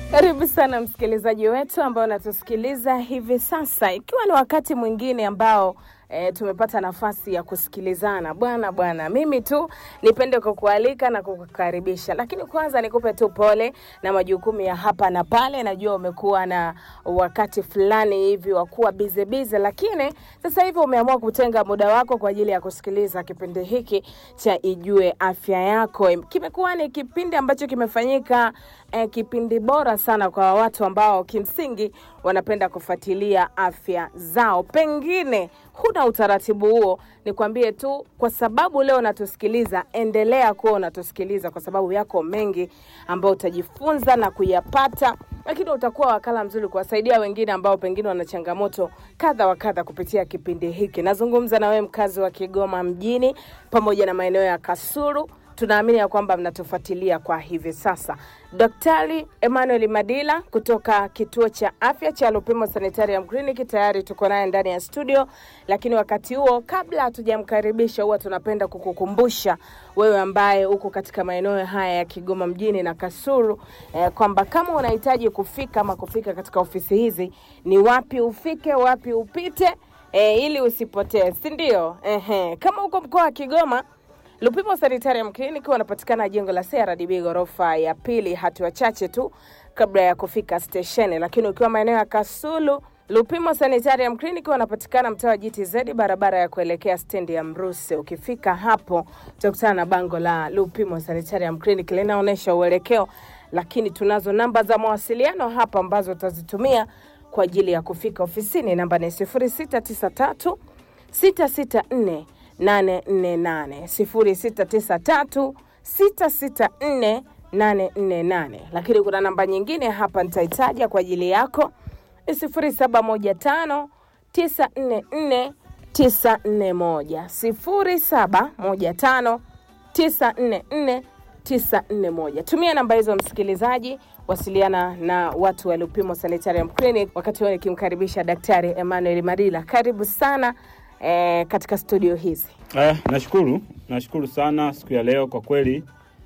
Karibu sana msikilizaji wetu ambao unatusikiliza hivi sasa, ikiwa ni wakati mwingine ambao E, tumepata nafasi ya kusikilizana bwana bwana. Mimi tu nipende kukualika na kukukaribisha, lakini kwanza nikupe tu pole na majukumu ya hapa na pale. Najua umekuwa na wakati fulani hivi wa kuwa bize bize, lakini sasa hivi umeamua kutenga muda wako kwa ajili ya kusikiliza kipindi hiki cha Ijue Afya Yako. Kimekuwa ni kipindi ambacho kimefanyika eh, kipindi bora sana kwa watu ambao kimsingi wanapenda kufuatilia afya zao. Pengine huna utaratibu huo, nikwambie tu, kwa sababu leo unatusikiliza, endelea kuwa unatusikiliza kwa sababu yako mengi ambayo utajifunza na kuyapata, lakini utakuwa wakala mzuri kuwasaidia wengine ambao pengine wana changamoto kadha wa kadha kupitia kipindi hiki. Nazungumza na wewe mkazi wa Kigoma mjini pamoja na maeneo ya Kasulu tunaamini ya kwamba mnatufuatilia kwa hivi sasa. Daktari Emmanuel Madila kutoka kituo cha afya cha Lupimo Sanitarium Clinic tayari tuko naye ndani ya studio, lakini wakati huo, kabla hatujamkaribisha, huwa tunapenda kukukumbusha wewe ambaye uko katika maeneo haya ya Kigoma mjini na Kasulu eh, kwamba kama unahitaji kufika ama kufika katika ofisi hizi, ni wapi ufike, wapi upite eh, ili usipotee, si ndio? Ehe, kama uko mkoa wa Kigoma Lupimo Sanitarium Clinic wanapatikana jengo la CRDB ghorofa ya pili, hatua chache tu kabla ya kufika stesheni. Lakini ukiwa maeneo ya Kasulu, Lupimo Sanitarium Clinic wanapatikana mtaa wa GTZ, barabara ya kuelekea stendi ya Mruse. Ukifika hapo utakutana na bango la Lupimo Sanitarium Clinic linaonyesha uelekeo, lakini tunazo namba za mawasiliano hapa ambazo utazitumia kwa ajili ya kufika ofisini. Namba ni 0693 664 848 0693 664 848. Lakini kuna namba nyingine hapa nitaitaja kwa ajili yako ni 0715 944 941 0715 944 941. Tumia namba hizo msikilizaji, wasiliana na watu wa Lupimo Sanitarium Clinic. Wakati huo nikimkaribisha Daktari Emmanuel Madila, karibu sana eh, katika studio hizi. Eh, nashukuru nashukuru sana siku ya leo kwa kweli.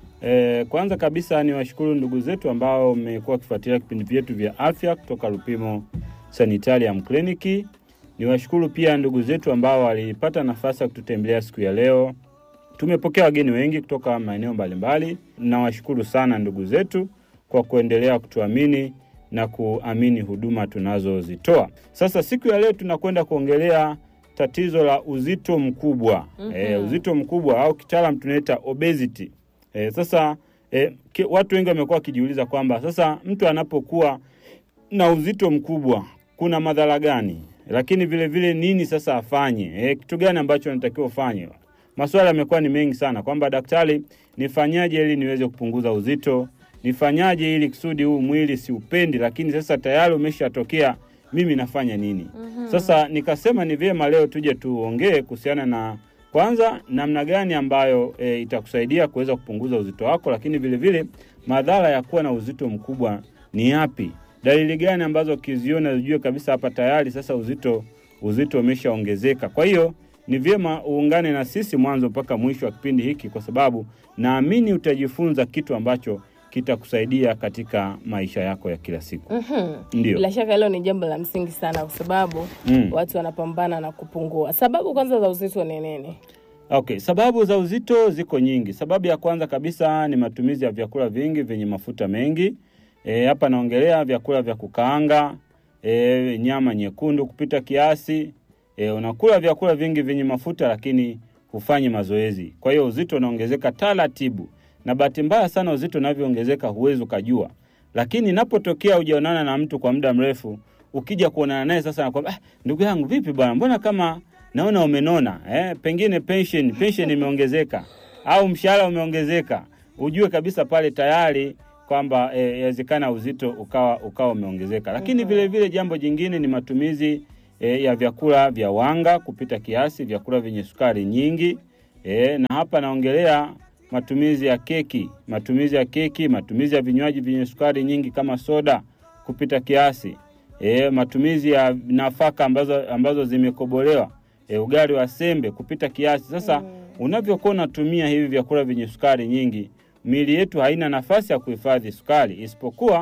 Eh, kwanza kabisa ni washukuru ndugu zetu ambao mmekuwa wakifuatilia vipindi vyetu vya afya kutoka Lupimo Sanitarium Clinic. Ni washukuru pia ndugu zetu ambao walipata nafasi ya kututembelea siku ya leo. Tumepokea wageni wengi kutoka maeneo mbalimbali. Nawashukuru sana ndugu zetu kwa kuendelea kutuamini na kuamini huduma tunazozitoa. Sasa siku ya leo tunakwenda kuongelea tatizo la uzito mkubwa mm -hmm. E, uzito mkubwa au kitaalam tunaita obesity. E, sasa e, ki, watu wengi wamekuwa wakijiuliza kwamba sasa mtu anapokuwa na uzito mkubwa kuna madhara gani, lakini vile vile nini sasa afanye, e, kitu gani ambacho anatakiwa ufanye. Maswali yamekuwa ni mengi sana kwamba daktari, nifanyaje ili niweze kupunguza uzito? Nifanyaje ili kusudi huu mwili siupendi, lakini sasa tayari umeshatokea mimi nafanya nini? mm-hmm. Sasa nikasema ni vyema leo tuje tuongee kuhusiana na kwanza namna gani ambayo e, itakusaidia kuweza kupunguza uzito wako, lakini vile vile madhara ya kuwa na uzito mkubwa ni yapi, dalili gani ambazo ukiziona ujue kabisa hapa tayari sasa uzito uzito umeshaongezeka. Kwa hiyo ni vyema uungane na sisi mwanzo mpaka mwisho wa kipindi hiki, kwa sababu naamini utajifunza kitu ambacho kitakusaidia katika maisha yako ya kila siku. Mhm. Ndio. Bila shaka hilo ni jambo la msingi sana, kwa sababu Mm. watu wanapambana na kupungua. Sababu kwanza za uzito ni nini? Okay, sababu za uzito ziko nyingi. Sababu ya kwanza kabisa ni matumizi ya vyakula vingi vyenye mafuta mengi. E, hapa naongelea vyakula vya kukaanga, e, nyama nyekundu kupita kiasi. E, unakula vyakula vingi vyenye mafuta lakini hufanyi mazoezi. Kwa hiyo uzito unaongezeka taratibu. Na bahati mbaya sana uzito unavyoongezeka huwezi ukajua. Lakini inapotokea hujaonana na mtu kwa muda mrefu, ukija kuonana naye sasa nakwambia, ah, ndugu yangu vipi bwana? Mbona kama naona umenona eh? Pengine pension pension imeongezeka au mshahara umeongezeka, ujue kabisa pale tayari kwamba eh, yawezekana uzito ukawa ukawa umeongezeka. Lakini vile vile jambo jingine ni matumizi eh, ya vyakula vya wanga kupita kiasi, vyakula vyenye sukari nyingi eh, na hapa naongelea matumizi ya keki, matumizi ya keki, matumizi ya vinywaji vyenye sukari nyingi kama soda kupita kiasi e, matumizi ya nafaka ambazo, ambazo zimekobolewa e, ugali wa sembe kupita kiasi. Sasa mm. unavyokuwa unatumia hivi vyakula vyenye sukari nyingi, miili yetu haina nafasi ya kuhifadhi sukari, isipokuwa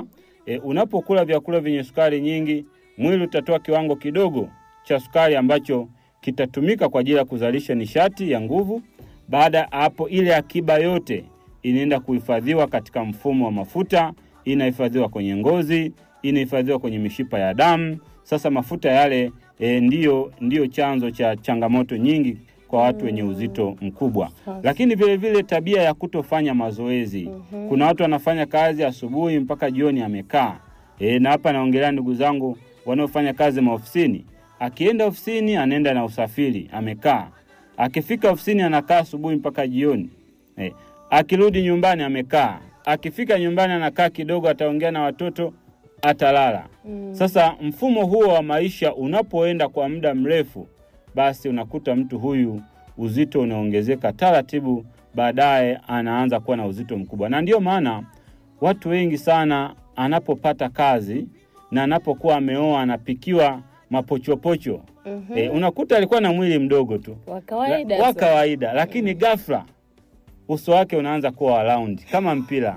e, unapokula vyakula vyenye sukari nyingi, mwili utatoa kiwango kidogo cha sukari ambacho kitatumika kwa ajili ya kuzalisha nishati ya nguvu. Baada ya hapo, ile akiba yote inaenda kuhifadhiwa katika mfumo wa mafuta, inahifadhiwa kwenye ngozi, inahifadhiwa kwenye mishipa ya damu. Sasa mafuta yale e, ndiyo, ndiyo chanzo cha changamoto nyingi kwa watu wenye uzito mkubwa. Lakini vile vile tabia ya kutofanya mazoezi. Kuna watu wanafanya kazi asubuhi mpaka jioni amekaa. E, na hapa naongelea ndugu zangu wanaofanya kazi maofisini. Akienda ofisini anaenda na usafiri, amekaa. Akifika ofisini anakaa asubuhi mpaka jioni. E, akirudi nyumbani amekaa. Akifika nyumbani anakaa kidogo, ataongea na watoto, atalala. Sasa mfumo huo wa maisha unapoenda kwa muda mrefu, basi unakuta mtu huyu uzito unaongezeka taratibu, baadaye anaanza kuwa na uzito mkubwa. Na ndiyo maana watu wengi sana anapopata kazi na anapokuwa ameoa anapikiwa mapochopocho Mhm. e, unakuta alikuwa na mwili mdogo tu Wa kawaida La- wa tu. kawaida, lakini ghafla uso wake unaanza kuwa wa raundi kama mpira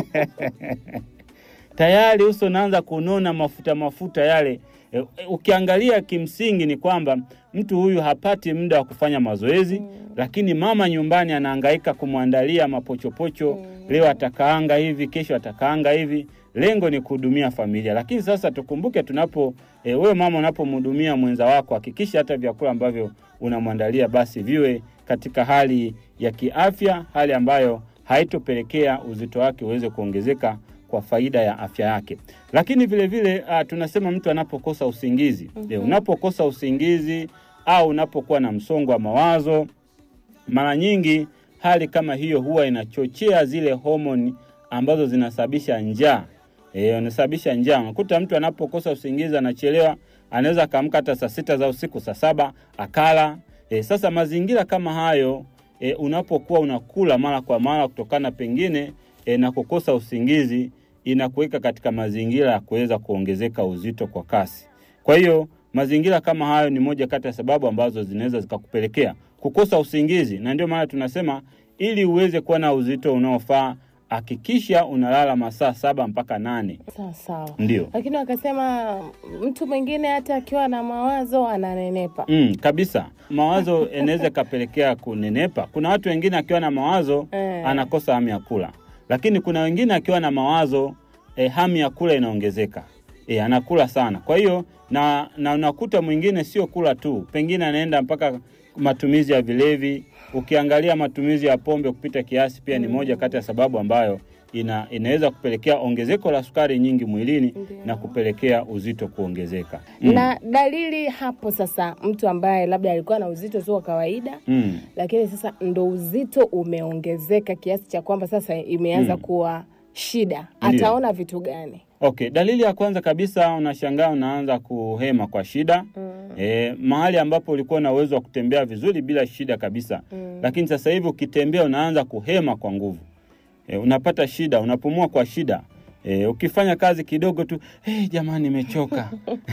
tayari uso unaanza kunona mafuta mafuta yale. E, e, ukiangalia kimsingi ni kwamba mtu huyu hapati muda wa kufanya mazoezi lakini mama nyumbani anahangaika kumwandalia mapochopocho leo atakaanga hivi, kesho atakaanga hivi. Lengo ni kuhudumia familia, lakini sasa tukumbuke tunapo e, wewe mama unapomhudumia mwenza wako, hakikisha hata vyakula ambavyo unamwandalia basi viwe katika hali ya kiafya, hali ambayo haitopelekea uzito wake uweze kuongezeka kwa faida ya afya yake. Lakini vile vile uh, tunasema mtu anapokosa usingizi mm unapokosa usingizi au unapokuwa na msongo wa mawazo, mara nyingi hali kama hiyo huwa inachochea zile homoni ambazo zinasababisha njaa. Eh, inasababisha njaa. Unakuta mtu anapokosa usingizi anachelewa, anaweza akaamka hata saa sita za usiku, saa saba akala. E, sasa mazingira kama hayo e, unapokuwa unakula mara kwa mara kutokana pengine e, na kukosa usingizi inakuweka katika mazingira ya kuweza kuongezeka uzito kwa kasi. Kwa hiyo mazingira kama hayo ni moja kati ya sababu ambazo zinaweza zikakupelekea kukosa usingizi, na ndio maana tunasema ili uweze kuwa na uzito unaofaa hakikisha unalala masaa saba mpaka nane. Sawa sawa. Ndio. Lakini wakasema mtu mwingine hata akiwa na mawazo ananenepa. Mm, kabisa. Mawazo yanaweza ikapelekea kunenepa. Kuna watu wengine akiwa na mawazo Eh. anakosa hamu ya kula, lakini kuna wengine akiwa na mawazo eh, hamu ya kula inaongezeka. Eh, anakula sana. Kwa hiyo na na unakuta mwingine sio kula tu, pengine anaenda mpaka matumizi ya vilevi. Ukiangalia matumizi ya pombe kupita kiasi pia ni moja kati ya sababu ambayo ina, inaweza kupelekea ongezeko la sukari nyingi mwilini Ndio. na kupelekea uzito kuongezeka. Mm. Na dalili hapo sasa, mtu ambaye labda alikuwa na uzito tu wa kawaida Mm. lakini sasa ndo uzito umeongezeka kiasi cha kwamba sasa imeanza Mm. kuwa shida, Ndio. ataona vitu gani? Okay, dalili ya kwanza kabisa unashangaa unaanza kuhema kwa shida. E, mahali ambapo ulikuwa na uwezo wa kutembea vizuri bila shida kabisa. Lakini sasa hivi ukitembea unaanza kuhema kwa nguvu. E, unapata shida, unapumua kwa shida. E, ukifanya kazi kidogo tu, hey, jamani nimechoka.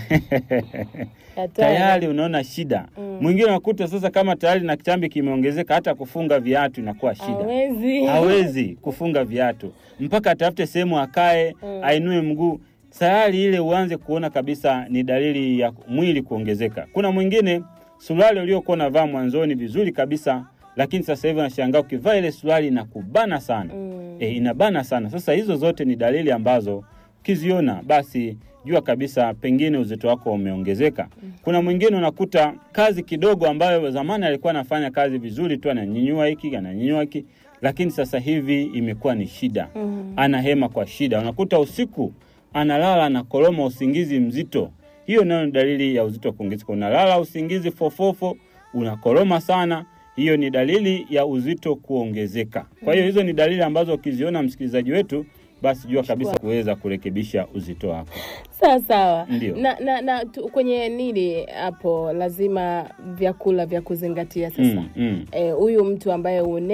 Hatari. tayari unaona shida. Mwingine unakuta sasa kama tayari na kitambi kimeongezeka hata kufunga viatu inakuwa shida Hawezi. hawezi kufunga viatu mpaka atafute sehemu akae ainue mguu tayari ile uanze kuona kabisa ni dalili ya mwili kuongezeka kuna mwingine suruali uliokuwa unavaa mwanzoni vizuri kabisa lakini sasa hivi unashangaa ukivaa ile suruali inakubana sana Mm. e, inabana sana sasa hizo zote ni dalili ambazo ukiziona basi jua kabisa pengine uzito wako umeongezeka kuna mwingine unakuta kazi kidogo ambayo zamani alikuwa anafanya kazi vizuri tu ananyinyua hiki ananyinyua hiki lakini sasa hivi imekuwa ni shida Mm. anahema kwa shida unakuta usiku analala anakoroma usingizi mzito hiyo nayo ni dalili ya uzito kuongezeka unalala usingizi fofofo unakoroma sana hiyo ni dalili ya uzito kuongezeka kwa hiyo hizo ni dalili ambazo ukiziona msikilizaji wetu basi jua kabisa kuweza kurekebisha uzito wako Sawa sawa. Ndio. Na, na, na tu, kwenye nini hapo lazima vyakula vya kuzingatia sasa. mm, mm. Eh, huyu mtu ambaye une